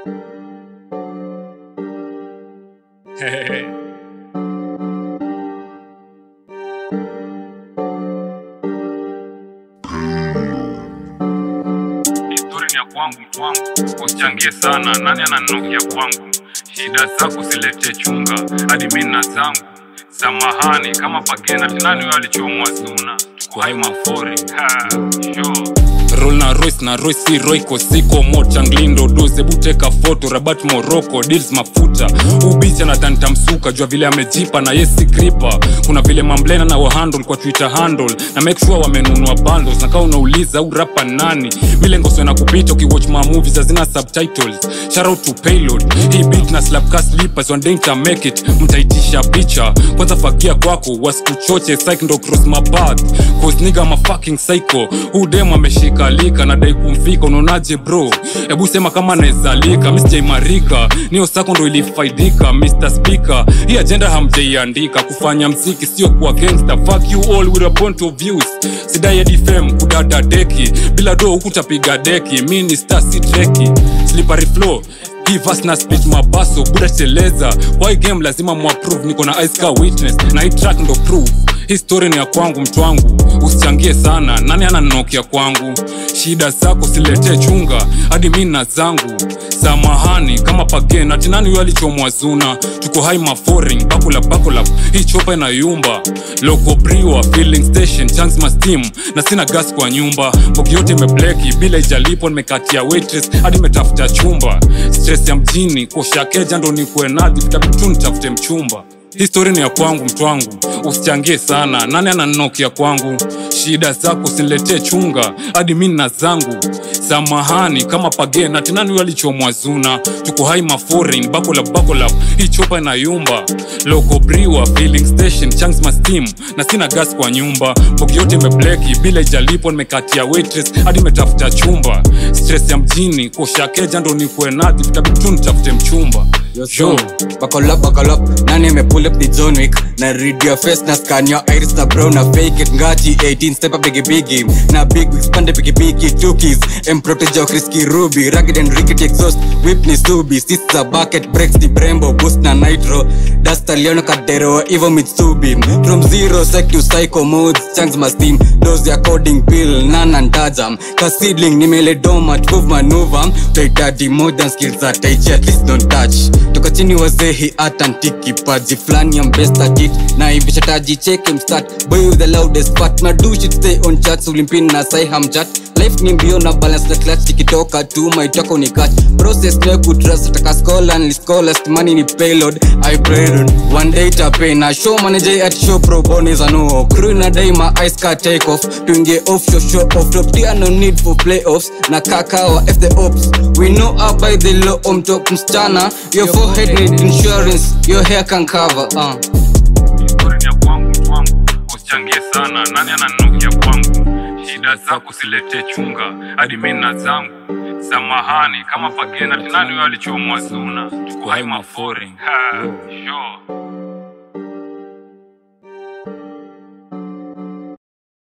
Hey. Historia ni ya kwangu mtu wangu, usichangie sana, nani ananokia kwangu? Shida zako siletee chunga, hadi mimi na zangu. Samahani kama pagena, nani huyo alichomwa zuna? Tuko hai mafori, ha, sure. Roll na Royce na Royce si Royco siko mocha nglindo doze buteka foto Rabat Morocco deals mafuta ubicha anatanta msuka jua vile amejipa na yesi gripa kuna vile mamblena na wahandle kwa Twitter handle na make sure wamenunua bundles na kama unauliza au rapa nani milengo sio na kupita ukiwatch ma movies hazina subtitles shout out to payload hii beat na slap cast slippers one day nita make it mtaitisha picha kwanza fagia kwako wasikuchoche psych ndo cross my path cause nigga I'm a fucking psycho huu dem ameshika lika nadai kumfika unaonaje bro hebu sema kama naezalika mi sijaimarika niyo sako ndo ilifaidika mr speaker hii agenda hamjaiandika kufanya mziki sio kuwa gangster fuck you all with a point of views sidai hadi fame kudada deki bila do hukutapiga deki mi ni star si treki slippery flow give us na speech mabaso buda teleza kwa hii game lazima muapprove niko na ice car witness na hii track ndo proof histori ni ya kwangu mtu wangu usichangie sana nani ananokia kwangu shida zako siletee chunga hadi mi na zangu samahani kama pagen ati nani huyo alichomwa zuna tuko hai maforing bakula bakula hii chopa inayumba loko briwa filling station chance ma steam na sina gas kwa nyumba mbogi yote imebleki bila ijalipo nimekatia waitress hadi imetafuta chumba stress ya mjini koshakeja ndo nikuwe nadhi vitabidi tu nitafute mchumba histori ni ya kwangu mtu wangu usichangie sana nani ananokia kwangu shida zako siniletee chunga hadi mi na zangu samahani kama pagena tinani huyo alichomwa zuna tuko hai maforeign bakola bakola hii chopa inayumba loko briwa filling station changs ma steam na sina gas kwa nyumba mbogi yote imebleki bila ijalipo nimekatia waitress hadi imetafuta chumba stress ya mjini koshakeja ndo nikuwe nadhi vitabidi tu nitafute mchumba Yo, so, buckle up, buckle up. Nani me pull up the John Wick. Na read your face, na scan your iris, na brown, na fake it. Ngati 18, step up biggie biggie. Na big wigs, pande biggie biggie. Two keys, M protege your risky ruby. Rugged and rickety exhaust, whip ni subi. Sits a bucket, breaks the brembo, boost na nitro. Dust a leono kadero, evo mitsubi. From zero sec to psycho modes, chunks my steam. Dose ya coding pill, nana ndajam. Kasidling, nimele domat, move maneuver. Taitadi more than skills that I at least don't touch toka chini wazee hi atantiki paji flani ya mbesta kit na hivisha taji cheke mstat boy with the loudest part na do shit stay on chat ulimpin na sai hamchat life ni mbio na balance na clutch tikitoka tu maitoka unikach process ne kutrust taka scholar ni scholars money ni payload i pray on one day tape na show manager at show pro bonus ano crew na day my ice car take off tuingie off show show off top tia no need for playoffs na kakawa f the ops we know up by the low on top msichana your forehead need insurance your hair can cover uh. Historia ni ya kwangu mtu wangu, usichangie sana, nani ananukia kwangu? Shida zako siletee chunga, hadi mimi na zangu. Samahani kama pagena, nani huyo alichomwa zuna? Tuko hai mafori, ha, sure.